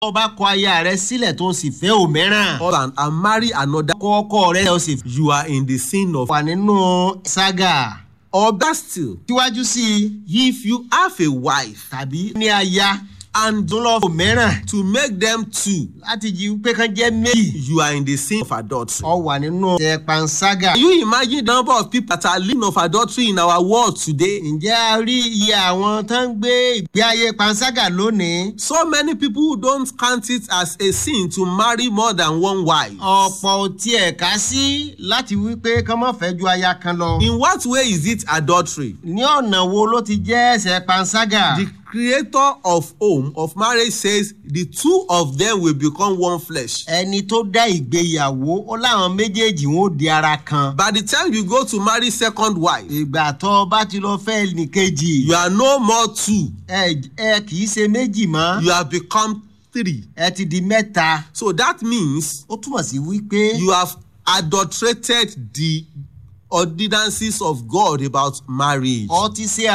tó bá kọ aya rẹ sílẹ̀ tó sì fẹ́ òmíràn. husband and marry another, kọ ọkọ rẹ ó sì you are in the sin of. wà nínú sága. Or better still, síwájú sí i if you have a wife tàbí ní aya and tó lọ òmíràn to make them two, láti jí pé kán jẹ́ méjì. you are in the sin of adultery. ọ wà nínú ẹ̀ panṣágà. Can you imagine the number of people that are living of adultery in our world today? ǹjẹ́ a rí iye àwọn tó ń gbé ìgbé ayé panṣágà lónìí? So many people who don't count it as a sin to marry more than one wife. ọ̀pọ̀ ò tiẹ̀ ká sí láti wí pé kán má fẹ́ ju aya kan lọ. In what way is it adultery? ní ọ̀nà wo ló ti jẹ́ ẹ̀ṣẹ̀ panṣágà? The creator of home of marriage says the two of them will become one flesh. ẹni tó dá ìgbéyàwó ó láwọn méjèèjì wọn ó di ara kan. By the time you go to marry second wife, ìgbà tó o bá ti lọ fẹ́ nìkejì you are no more two. ẹ ẹ kì í ṣe méjì mọ́ You have become three. ẹ ti di mẹ́ta. So that means ó túmọ̀ sí wípé you have adulterated the ordinances of God about marriage. ọ ti ṣe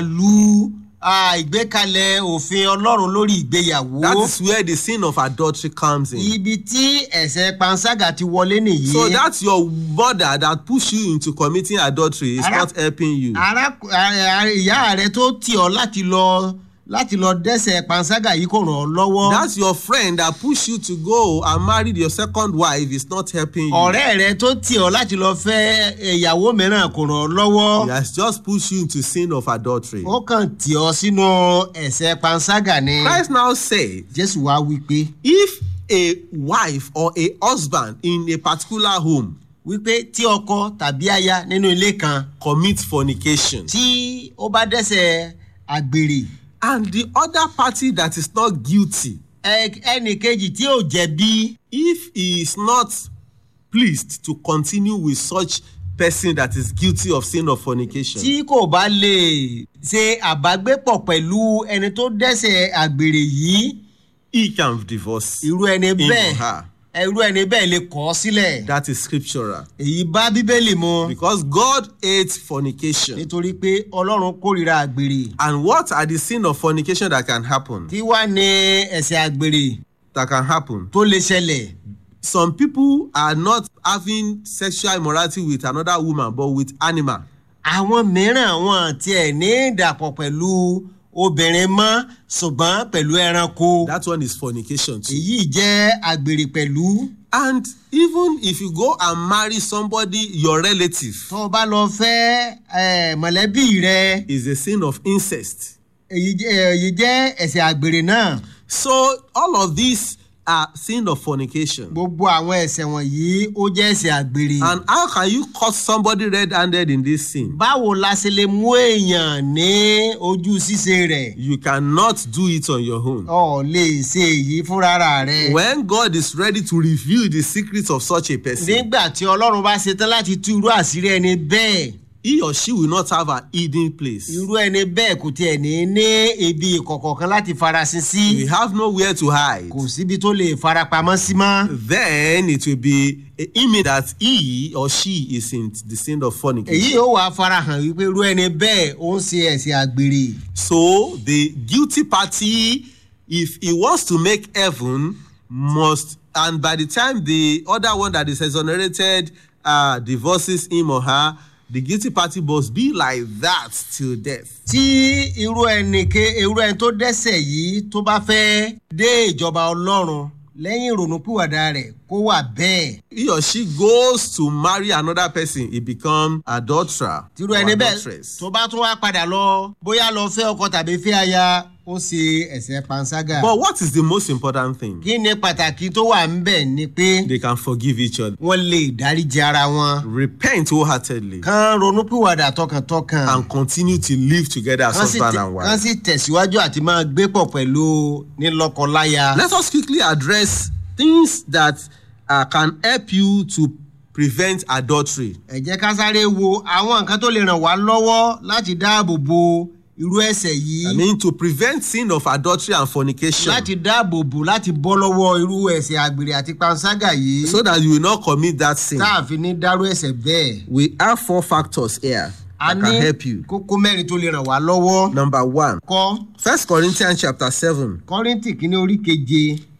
àdàlù ah, ìgbékalẹ̀ òfin ọlọ́run lórí ìgbéyàwó. That is where the sin of adultery comes in. ibi tí ẹ̀ṣẹ̀ panṣágà ti wọlé nìyí. So that's your mother that push you into committing adultery is Ara- not helping you. ara ara- ìyá rẹ tó tì ọ́ láti lọ láti lọ dẹ́ṣẹ̀ panṣágà yìí kò ràn ọ́ lọ́wọ́. That's your friend that push you to go and marry your second wife is not helping you. ọ̀rẹ́ rẹ tó tì ọ́ láti lọ fẹ́ ìyàwó mìíràn kò ràn ọ́ lọ́wọ́. He has just pushed you into sin of adultery. ó kàn tì ọ́ sínú ẹ̀ṣẹ̀ panṣágà ni. Christ now said, jésù wá wí pé if a wife or a husband in a particular home wípé tí ọkọ tàbí aya nínú ilé kan commit fornication tí ó bá dẹ́ṣẹ̀ àgbèrè and the other party that is not guilty, ẹ- ẹnì kejì tí ò jẹ̀bi if he is not pleased to continue with such person that is guilty of sin of fornication, tí kò bá lè ṣe àbágbépọ̀ pẹ̀lú ẹni tó dẹ́ṣẹ̀ àgbèrè yìí he can divorce irú ẹni him bẹ́ẹ̀ or her. irú ẹni bẹ́ẹ̀ lè kọ̀ ọ́ sílẹ̀ That is scriptural. èyí bá bíbélì mu Because God hates fornication. nítorí pé ọlọ́run kórìíra àgbèrè And what are the sin of fornication that can happen? tí wàá ní ẹ̀ṣẹ̀ àgbèrè That can happen. tó lè ṣẹlẹ̀ Some people are not having sexual immorality with another woman, but with animal. àwọn mìíràn wọn tiẹ̀ ní ìdàpọ̀ pẹ̀lú obìnrin mọ́ ṣùgbọ́n pẹ̀lú ẹranko That one is fornication too. èyí jẹ́ àgbèrè pẹ̀lú And even if you go and marry somebody, your relative, tó o bá lọ fẹ́ eh, mọ̀lẹ́bí rẹ is a sin of incest. èyí jẹ́ èyí jẹ́ ẹ̀ṣẹ̀ àgbèrè náà So all of these are sin of fornication. gbogbo àwọn ẹ̀ṣẹ̀ wọ̀nyí ó jẹ́ ẹ̀ṣẹ̀ àgbèrè. And how can you caught somebody red-handed in this sin? báwo la ṣe lè mú èèyàn ní ojú ṣíṣe rẹ̀ You cannot do it on your own. ọ̀ lè ṣe èyí fúnra rẹ̀. When God is ready to reveal the secrets of such a person, nígbà tí ọlọ́run bá ṣetán láti tú irú àṣírí ẹni bẹ́ẹ̀ he or she will not have an hidden place. irú ẹni bẹ́ẹ̀ kò tiẹ̀ ní ní ibi ìkọ̀kọ̀ kan láti farasin sí We have nowhere to hide. kò síbi tó lè farapamọ́ sí mọ́. Then it will be an image that he or she is in the sin of èyí fornication. yóò wá farahàn wípé irú ẹni bẹ́ẹ̀ ó ń ṣe ẹ̀ṣẹ̀ àgbèrè. So the guilty party, if he wants to make heaven, must, and by the time the other one that is exonerated uh, divorces him or her, the guilty party must be like that till death. tí irú ẹni ke irú ẹni tó dẹ́ṣẹ̀ yìí tó bá fẹ́ dé ìjọba ọlọ́run lẹ́yìn ìrònúpìwàdà rẹ̀ kó wà bẹ́ẹ̀. He or she goes to marry another person, he become adulterer tírú or ẹni bẹ́ẹ̀ adulteress. tó bá tún wá padà lọ bóyá lọ fẹ́ ọkọ tàbí fẹ́ aya ó ṣe ẹ̀ṣẹ̀ panṣágà. But what is the most important thing? kí ni pàtàkì tó wà ń bẹ̀ ni pé They can forgive each other. wọ́n lè dáríji ara wọn Repent wholeheartedly kán ronúpìwàdà tọkàntọkàn and continue to live together as kán sì husband tẹ- and kán wife. sì tẹ̀síwájú àti máa gbé pọ̀ pẹ̀lú nílọ́kọláya. Let us quickly address things that uh, can help you to prevent adultery. ẹ jẹ́ ká sáré wo àwọn nǹkan tó lè ràn wá lọ́wọ́ láti dáàbò bo irú ẹ̀ṣẹ̀ yìí I mean, to prevent sin of adultery and fornication láti dáàbò bò láti bọ́ lọ́wọ́ irú ẹ̀ṣẹ̀ àgbèrè àti panṣágà yìí so that you will not commit that sin. tá a fi ní dárú ẹ̀ṣẹ̀ bẹ́ẹ̀. We have four factors here a that ní can help you. kókó mẹ́rin tó lè ràn wá lọ́wọ́. Number one, kọ́ First Corinthians chapter seven, kọ́ríntì kínní orí keje